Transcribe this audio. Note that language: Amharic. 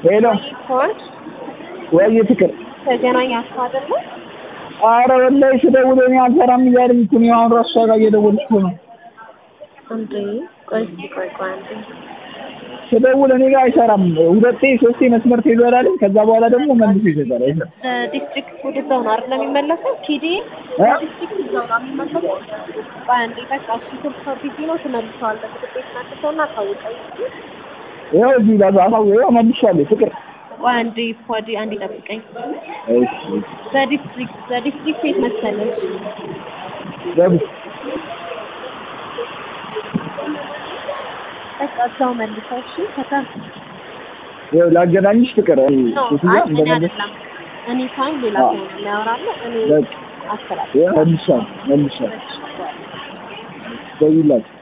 ሄሎ ሆን ወይ ፍቅር ተገናኛችሁ አይደለ? አረ ወላሂ ስደውል እኔ አልሰራም እያለኝ እኮ ነው አሁን እራሱ እሷ ጋር እየደወልኩ ነው እንዴ ቆይ እስኪ ቆይ ቆይ አንዴ ስደውል እኔ ጋር አይሰራም ሁለቴ ሶስቴ መስመር ተይዟል አለኝ ከዛ በኋላ ደግሞ መልሶ ይሰጣል አይሰራም ዲስትሪክት ወደ እዛው ነው አይደል የሚመለሰው? ኪዲ እ? ዲስትሪክት እዛው ነው የሚመለሰው። ቆይ አንዴ በቃ እሱ ስልክ ቢዚ ነው ትመልሰዋለህ። ምግብ ቤት መልሰውና አሳውቀኝ። ይኸው እዚህ ጋር አሳው ይኸው መልሻለሁ ፍቅር ቆይ አንዴ ፖዲ አንዴ ጠብቀኝ። እሺ እሺ በዲስትሪክት በዲስትሪክት የት መሰለሽ? ገቡ በቃ እዛው መልሰው እሺ። ከዛ ይኸው ላገናኝሽ ፍቅር ነው ሴትዮዋ አይ እኔ እንደመለስ አይደለም እኔ ሳይሆን ሌላ ሰው ነው የሚያወራልህ። እኔ በቃ አስተላልፍ ይኸው መልሻለሁ መልሻለሁ ደውይላቸው